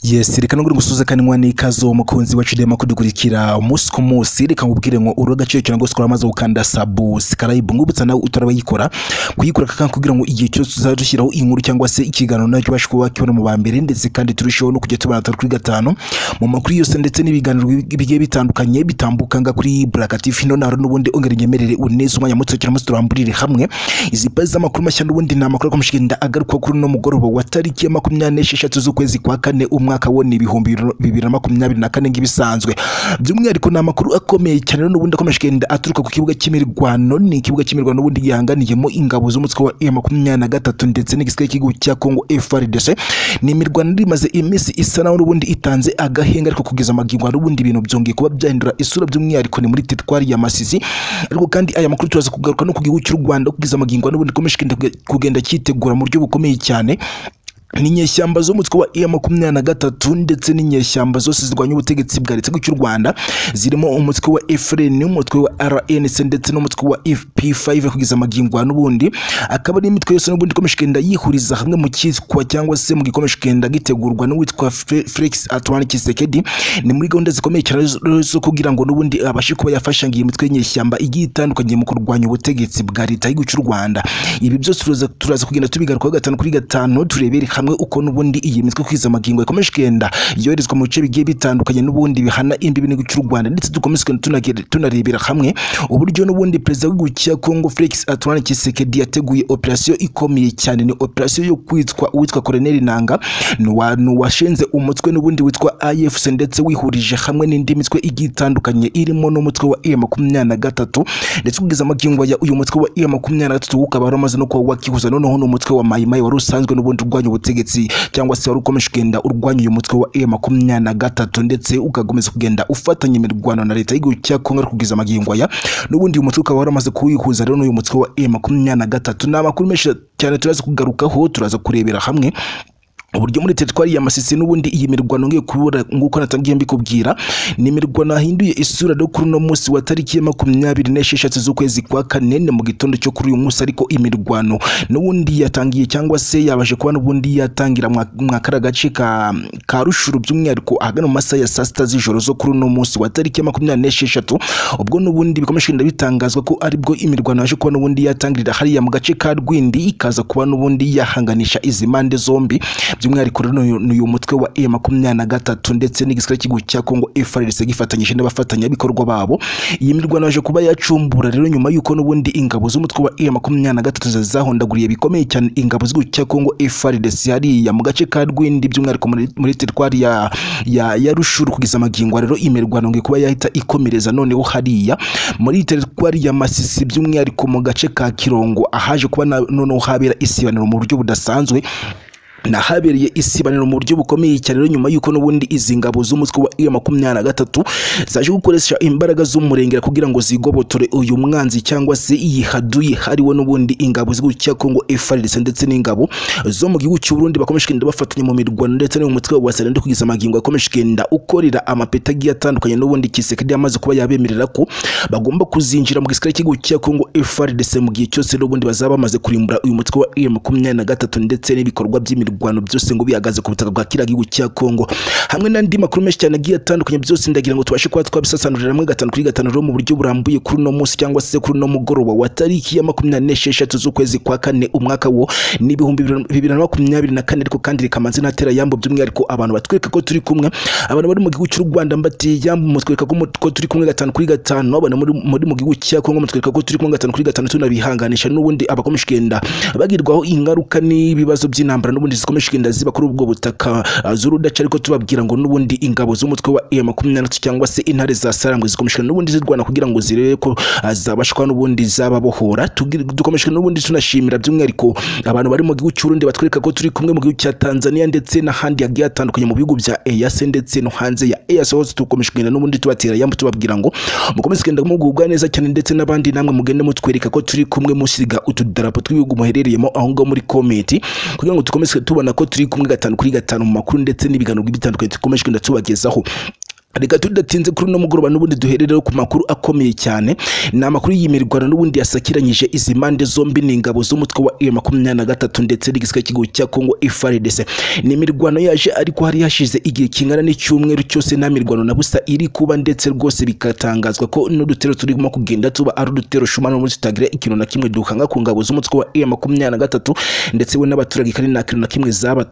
Yes reka nongere ngusuzekanwa n'ikaze uwo mukunzi wacu dema kudukurikira umunsi ku munsi reka nkubwire ngo uri agaciro cyane rwose kuramaze gukanda subscribe ngubutsa nawe utarabayikora kuyikora kaka kugira ngo igihe cyose tuzajya dushyiraho inkuru cyangwa se ikiganiro nacyo ubashe kuba wakibona mu ba mbere ndetse kandi turusheho no kujya tubarata kuri gatanu mu makuru yose ndetse n'ibiganiro bigiye bitandukanye bitambuka nga kuri Black TV hino naro n'ubundi ongera unyemerere uneze umwanya muto cyane muto turamburire hamwe izi pazi z'amakuru mashya n'ubundi ni amakuru akamushigenda agaruka kuri uno mugoroba wa tariki ya makumyabiri n'esheshatu z'ukwezi kwa kane umwaka wo ni ibihumbi bibiri na makumyabiri na kane nk'ibisanzwe by'umwihariko ni amakuru akomeye cyane rero n'ubundi akamashigenda aturuka ku kibuga cy'imirwano ni ikibuga cy'imirwano n'ubundi gihanganiyemo ingabo z'umutwe wa M makumyabiri na gatatu ndetse n'igisirikare cy'igihugu cya Congo FARDC ni imirwano imaze iminsi isa naho n'ubundi itanze agahenga ariko kugeza amagingo n'ubundi ibintu byongeye kuba byahindura isura by'umwihariko ni muri teritwari ya Masisi ariko kandi aya makuru turaza kugaruka no ku gihugu cy'u Rwanda kugeza amagingo n'ubundi ikomeje kugenda cyitegura mu buryo bukomeye cyane ni inyeshyamba z'umutwe wa iya makumyabiri na gatatu ndetse n'inyeshyamba zose zirwanya ubutegetsi bwa leta cy'u Rwanda zirimo umutwe wa FLN umutwe wa RNC ndetse n'umutwe wa FP5 kugeza amagingo n'ubundi akaba ari imitwe yose n'ubundi ikomeje kugenda yihuriza hamwe mu cyitwa cyangwa se mu gikomeje kugenda gitegurwa n'uwitwa Felix Antoine Tshisekedi ni muri gahunda zikomeye cyane zo kugira ngo n'ubundi abashe kuba yafasha ngo iyi mitwe y'inyeshyamba igiye itandukanye mu kurwanya ubutegetsi bwa leta cy'u Rwanda ibi byose turaza kugenda tubigarukaho gatanu kuri gatanu turebere hamwe uko n'ubundi iyi mitwe kwiza amagingo ikomeje kugenda yoherezwa mu bice bigiye bitandukanye n'ubundi bihana imbibi n'igihugu cy'u Rwanda ndetse dukomeze tunarebera hamwe uburyo n'ubundi perezida w'igihugu cya Congo Felix Antoine Tshisekedi yateguye operasiyo ikomeye cyane ni operasiyo yo kwitwa uwitwa Colonel Nanga washinze umutwe n'ubundi witwa AFC ndetse wihurije hamwe n'indi mitwe igiye itandukanye irimo n'umutwe wa M makumyabiri na gatatu ndetse kugeza amagingo ya uyu mutwe wa M makumyabiri na gatatu ukaba waramaze no kuba wakihuza noneho n'umutwe wa Mai Mai wari usanzwe n'ubundi urwanya ubutegetsi cyangwa se wari ukomeje kugenda urwanya uyu mutwe wa M makumyabiri na gatatu ndetse ugakomeza kugenda ufatanya imirwano na leta y'igihugu cya Kongo kugeza amagingo ya n'ubundi uyu mutwe ukaba waramaze kuwihuza rero n'uyu mutwe wa M makumyabiri na gatatu ni amakuru menshi cyane turaza kugarukaho turaza kurebera hamwe uburyo muri teritwari ya Masisi n'ubundi iyi mirwano ngiye kubura nguko natangiye mbikubwira ni imirwano yahinduye isura rero kuri uno munsi wa tariki ya makumyabiri n'esheshatu z'ukwezi kwa kane ni mu gitondo cyo kuri uyu munsi ariko imirwano n'ubundi yatangiye cyangwa se yabashe kuba n'ubundi yatangira mwa kara gace ka ka Rushuru by'umwihariko ahagana mu masaha ya saa sita z'ijoro zo kuri uno munsi wa tariki ya makumyabiri n'esheshatu ubwo n'ubundi bikomeje kugenda bitangazwa ko aribwo imirwano yaje kuba n'ubundi yatangirira hariya mu gace ka Rwindi ikaza kuba n'ubundi yahanganisha izi mpande zombi by'umwihariko rero ni uyu mutwe wa E makumyabiri na gatatu ndetse n'igisirikare cy'igihugu cya Congo FARDC gifatanyije n'abafatanyabikorwa babo iyi mirwano yaje kuba yacumbura rero nyuma y'uko n'ubundi ingabo z'umutwe wa E makumyabiri na gatatu zahondaguriye bikomeye cyane ingabo z'igihugu cya Congo FARDC hariya mu gace ka Rwindi by'umwihariko muri teritwari ya ya ya Rushuru kugeza amagingo rero imirwano ngiye kuba yahita ikomereza noneho hariya muri teritwari ya Masisi by'umwihariko mu gace ka Kirongo ahaje kuba noneho habera isibaniro mu buryo budasanzwe nahabereye isibaniro mu buryo bukomeye cyane rero nyuma y'uko n'ubundi izi ngabo z'umutwe wa iyo makumyabiri na gatatu zaje gukoresha imbaraga z'umurengera kugira ngo zigobotore uyu mwanzi cyangwa se iyi haduyi hariwe n'ubundi ingabo z'igihugu cya Congo FARDC ndetse n'ingabo zo mu gihugu cy'u Burundi bakomeje kugenda bafatanya mu mirwano ndetse no mu mutwe wa Wasalende kugeza amagingo akomeje kugenda ukorera amapeta agiye atandukanye n'ubundi Tshisekedi amaze kuba yabemerera ko bagomba kuzinjira mu gisirikare cy'igihugu cya Congo FARDC mu gihe cyose n'ubundi bazaba bamaze kurimbura uyu mutwe wa iyo makumyabiri na gatatu ndetse n'ibikorwa by'imirwano imirwano byose ngo bihagaze ku butaka bwa kiriya gihugu cya Kongo hamwe n'andi makuru menshi cyane agiye atandukanye byose ndagira ngo tubashe kuba twabisasanurira hamwe gatanu kuri gatanu rero mu buryo burambuye kuri uno munsi cyangwa se kuri uno mugoroba wa tariki ya makumyabiri n'esheshatu z'ukwezi kwa kane umwaka wo n'ibihumbi bibiri na makumyabiri na kane ariko kandi rikamanze ntatera yambo by'umwihariko abantu batwereka ko turi kumwe abantu bari mu gihugu cy'u Rwanda mbatiye yambo mutwereka ko turi kumwe gatanu kuri gatanu abantu muri mu gihugu cya Kongo mutwereka ko turi kumwe gatanu kuri gatanu tunabihanganisha n'ubundi abakomeje kugenda bagirwaho ingaruka n'ibibazo by'intambara n'ubundi zikomeje kugenda ziba kuri ubwo butaka z'urudaca ariko tubabwira ngo n'ubundi ingabo z'umutwe wa iya makumyabiri cyangwa se intare za sarambwe zikomeje n'ubundi zirwana kugira ngo zirebe ko zabashwa n'ubundi zababohora dukomeje n'ubundi tunashimira by'umwihariko abantu bari mu gihugu cy'urundi batwereka ko turi kumwe mu gihugu cya Tanzania ndetse n'ahandi hagiye hatandukanye mu bihugu bya EAC ndetse no hanze ya EAC hose dukomeje kugenda n'ubundi tubatera yambo tubabwira ngo mukomeze kugenda mugubwa neza cyane ndetse n'abandi namwe mugende mutwereka ko turi kumwe musiga utudarapo tw'ibihugu muherereyemo aho ngaho muri komenti kugira ngo dukomeze tubona ko turi kumwe gatanu kuri gatanu mu makuru ndetse n'ibiganiro bitandukanye dukomeje kugenda tubagezaho reka tudatinze kuri uno mugoroba n'ubundi duherereho ku makuru akomeye cyane ni amakuru y'imirwano n'ubundi yasakiranyije izi mpande zombi n'ingabo z'umutwe wa M makumyabiri na gatatu ndetse n'igisirikare cy'igihugu cya Congo FARDC ni imirwano yaje ariko hari hashize igihe kingana n'icyumweru cyose nta mirwano na busa iri kuba ndetse rwose bikatangazwa ko n'udutero turimo kugenda tuba ari udutero shumano n'ubundi tutagira ikintu na kimwe duhanga ku ngabo z'umutwe wa M makumyabiri na gatatu ndetse we n'abaturage kandi nta kintu na kimwe zaba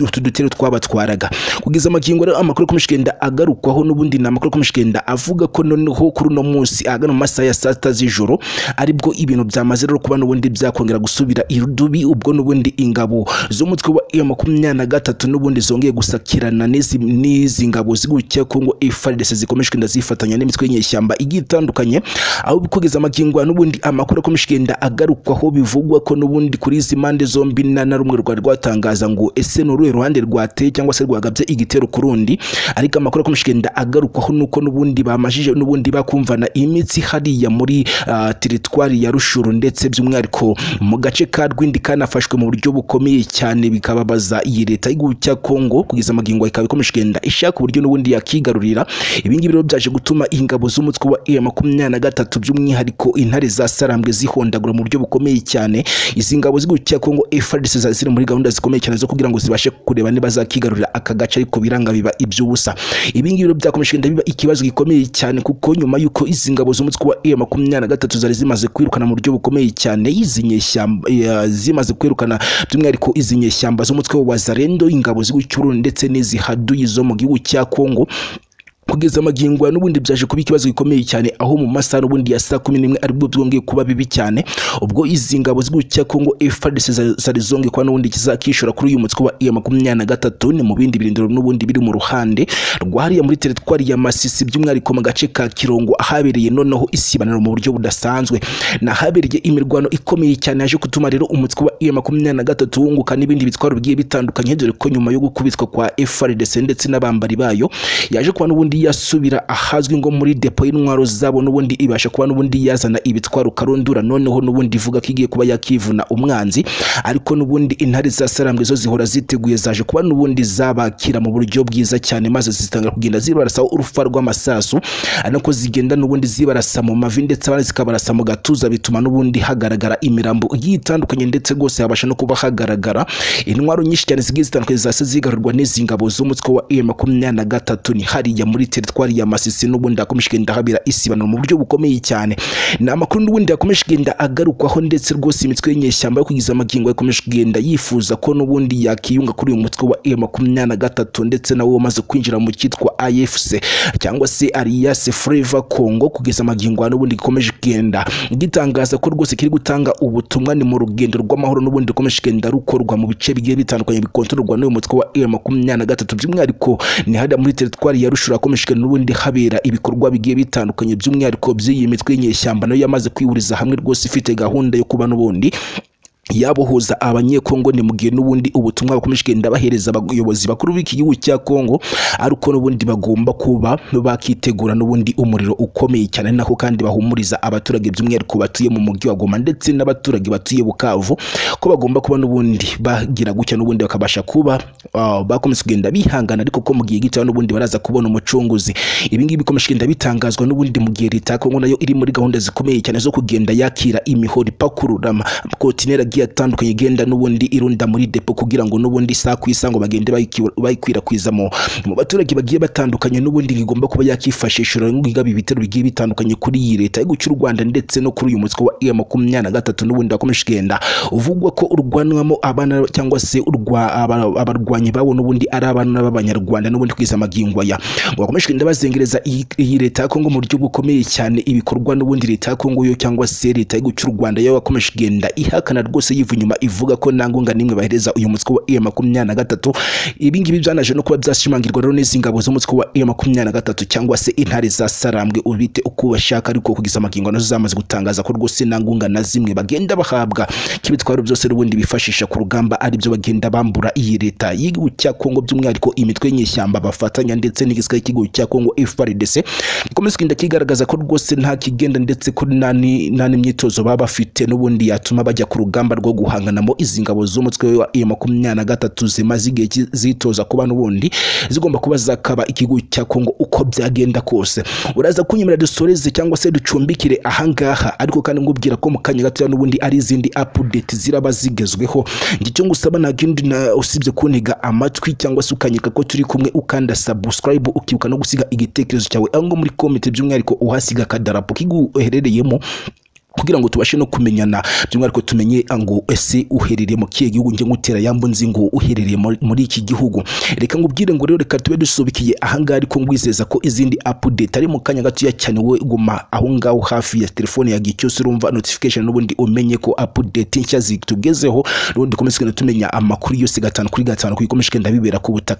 utu dutero twabatwaraga kugeza amagingo rero amakuru akomeje kugenda agarukwaho n'ubundi ni amakuru akomeje kugenda avuga ko noneho kuri uno munsi ahagana mu masaha ya saa sita z'ijoro aribwo ibintu byamaze rero kuba n'ubundi byakongera gusubira irudubi ubwo n'ubundi ingabo z'umutwe wa M makumyabiri na gatatu n'ubundi zongeye gusakirana n'izi n'izi ngabo z'igucya Congo FARDC zikomeje kugenda zifatanya n'imitwe y'inyeshyamba igiye itandukanye aho kugeza amagingo n'ubundi amakuru akomeje kugenda agarukwaho bivugwa ko n'ubundi kuri izi mpande zombi nta na rumwe rwari rwatangaza ngo ese ni uruhe ruhande rwateye cyangwa se rwagabye igitero ku rundi ariko amakuru akomeje kugenda agarukwaho nuko n'ubundi bamajije n'ubundi bakumvana imitsi hariya muri ah, teritwari ya Rushuru ndetse by'umwihariko mu gace ka Rwindi kanafashwe mu buryo bukomeye cyane bikababaza iyi leta y'igihugu cya Kongo kugeza amagingo ikaba ikomeje kugenda ishaka uburyo n'ubundi yakigarurira ibi ngibi rero byaje gutuma ingabo z'umutwe wa M makumyabiri na gatatu by'umwihariko intare za Sarambwe zihondagura mu buryo bukomeye cyane izi ngabo z'igihugu cya Kongo FARDC ziba ziri muri gahunda zikomeye cyane zo kugira ngo zibashe kureba niba zakigarurira aka gace ariko biranga biba iby'ubusa ibi ngibi rero byakomeje kugenda biba ikibazo gikomeye cyane kuko nyuma y'uko izi ngabo z'umutwe wa M makumyabiri na gatatu zari zimaze kwirukana mu buryo bukomeye cyane izi nyeshyamba eh, zimaze kwirukana by'umwihariko izi nyeshyamba z'umutwe wa Zarendo ingabo z'igihugu cy'u Burundi ndetse n'izi haduyi zo mu gihugu cya Kongo kugeza amagingo ya n'ubundi byaje kuba ikibazo gikomeye cyane aho mu masaha n'ubundi ya saa kumi n'imwe aribwo byongeye kuba bibi cyane ubwo izi ngabo z'igihugu cya Congo FARDC za- zari zongeye kuba n'ubundi kizakishora kuri uyu mutwe wa M makumyabiri na gatatu ni mu bindi birindiro n'ubundi biri mu ruhande rwahariya muri teritwari ya Masisi by'umwihariko mu gace ka Kirongo ahabereye noneho isibaniro mu buryo budasanzwe ni ahabereye imirwano ikomeye cyane yaje gutuma rero umutwe wa M makumyabiri na gatatu wunguka n'ibindi bitwaro bigiye bitandukanye dore ko nyuma yo gukubitwa kwa FARDC ndetse n'abambari bayo yaje kuba n'ubundi yasubira ahazwi ngo muri depo y'intwaro zabo n'ubundi ibasha kuba n'ubundi yazana ibitwaro karundura noneho n'ubundi ivuga ko igiye kuba yakivuna umwanzi ariko n'ubundi intare za sarambwe zo zihora ziteguye zaje kuba n'ubundi zabakira mu buryo bwiza cyane maze zitangira kugenda zibarasa urufa rw'amasasu ari nako zigenda n'ubundi zibarasa mu mavi ndetse abandi zikabarasa mu gatuza bituma n'ubundi hagaragara imirambo igiye itandukanye ndetse rwose habasha no kuba hagaragara intwaro nyinshi cyane zigiye zitandukanye zase zigarurwa n'izi ngabo z'umutwe wa M makumyabiri na gatatu ni hariya muri teritwari ya Masisi n'ubundi hakomeje kugenda habera isibaniro mu buryo bukomeye cyane ni amakuru n'ubundi yakomeje kugenda agarukwaho ndetse rwose imitwe y'inyeshyamba yo kugeza amagingo yakomeje kugenda yifuza ko n'ubundi yakiyunga kuri uyu mutwe wa M makumyabiri na gatatu ndetse nawe wamaze kwinjira mu cyitwa AFC cyangwa se Alliance Fleva Congo kugeza amagingo ya n'ubundi gikomeje kugenda gitangaza ko rwose kiri gutanga ubutumwa ni mu rugendo rw'amahoro n'ubundi rukomeje kugenda rukorwa mu bice bigiye bitandukanye bikontororwa n'uyu mutwe wa M makumyabiri na gatatu by'umwihariko ni hariya muri teritwari ya Rushuru hakomeje kugenda n'ubundi habera ibikorwa bigiye bitandukanye by'umwihariko by'iyi mitwe y'inyeshyamba nayo yamaze kwihuriza hamwe rwose ifite gahunda yo kuba n'ubundi yabohuza abanyekongo ni mu gihe n'ubundi ubutumwa bakomeje kugenda bahereza abayobozi bakuru b'iki gihugu cya Kongo ariko n'ubundi bagomba kuba bakitegura n'ubundi umuriro ukomeye cyane nako kandi bahumuriza abaturage by'umwihariko batuye mu mujyi wa Goma ndetse n'abaturage batuye Bukavu ko bagomba kuba n'ubundi bagira gutya n'ubundi bakabasha kuba ah, bakomeza kugenda bihangana ariko ko mu gihe gito n'ubundi baraza kubona umucunguzi ibi ngibi bikomeje kugenda bitangazwa n'ubundi mu gihe leta ya Kongo nayo iri muri gahunda zikomeye cyane zo kugenda yakira imihoro ipakurura amakontineri agiye atandukanye igenda n'ubundi irunda muri depo kugira ngo n'ubundi saa ku isa ngo bagende bayiki- bayikwirakwiza mu mu baturage bagiye batandukanye n'ubundi bigomba kuba yakifashisha ngaba ibitero bigiye bitandukanye kuri iyi leta y'igihugu cy'u Rwanda ndetse no kuri uyu mutwe wa M makumyabiri na gatatu n'ubundi wakomeje kugenda uvugwa ko urwanwamo abana cyangwa se urwa aba- abarwanyi bawo n'ubundi ari abana b'abanyarwanda n'ubundi kwiza amagingo ya ngo bakomeje kugenda bazengereza iyi iyi leta ya Kongo mu buryo bukomeye cyane ibikorwa n'ubundi leta ya Kongo yo cyangwa se leta y'igihugu cy'u Rwanda yo yakomeje kugenda ihakana rwose yiva inyuma ivuga ko nta ngunga n'imwe bahereza uyu mutwe wa M makumyabiri na gatatu ibi ngibi byanaje no kuba byashimangirwa rero n'izi ngabo z'umutwe wa M makumyabiri na gatatu cyangwa se intare za sarambwe ubite uko bashaka ariko kugeza amagingo nazo zamaze gutangaza ko rwose nta ngunga na zimwe bagenda bahabwa k'ibitwaro byose n'ubundi bifashisha ku rugamba aribyo bagenda bambura iyi leta y'igihugu cya Kongo by'umwihariko imitwe y'inyeshyamba bafatanya ndetse n'igisirikare cy'igihugu cya Kongo FARDC gikomeza kugenda kigaragaza ko rwose nta kigenda ndetse ko nta ni- nta n'imyitozo baba bafite n'ubundi yatuma bajya ku rugamba rwo guhanganamo izi ngabo z'umutwe wa iyo makumyabiri na gatatu zimaze igihe ki- zitoza kuba n'ubundi zigomba kuba zakaba ikigo cya kongo uko byagenda kose uraza kunyemera dusoreze cyangwa se ducumbikire ahangaha ariko kandi nkubwira ko mu kanya gatoya n'ubundi ari izindi apudeti ziraba zigezweho njye icyo ngusaba nta kindi na- usibye kuntega amatwi cyangwa se ukanyereka ko turi kumwe ukanda subscribe ukibuka no gusiga igitekerezo cyawe aho ngo muri komite by'umwihariko uhasiga akadarapo kiguherereyemo kugira ngo tubashe no kumenyana by'umwihariko tumenye ngo ese uherereye mu kihe gihugu njye ngutera yambo nzi ngo uherereye muri- muri iki gihugu reka nkubwire ngo rero reka tube dusobekiye ahangaha ariko ngwizeza ko izindi apudeti ari mu kanya gatoya cyane we guma aho ngaho hafi ya telefone yawe igihe cyose urumva notification n'ubundi umenye ko apudeti nshya zitugezeho n'ubundi dukomeze kugenda tumenya amakuru yose gatanu kuri gatanu ku ikomeye ndabibera ku butaka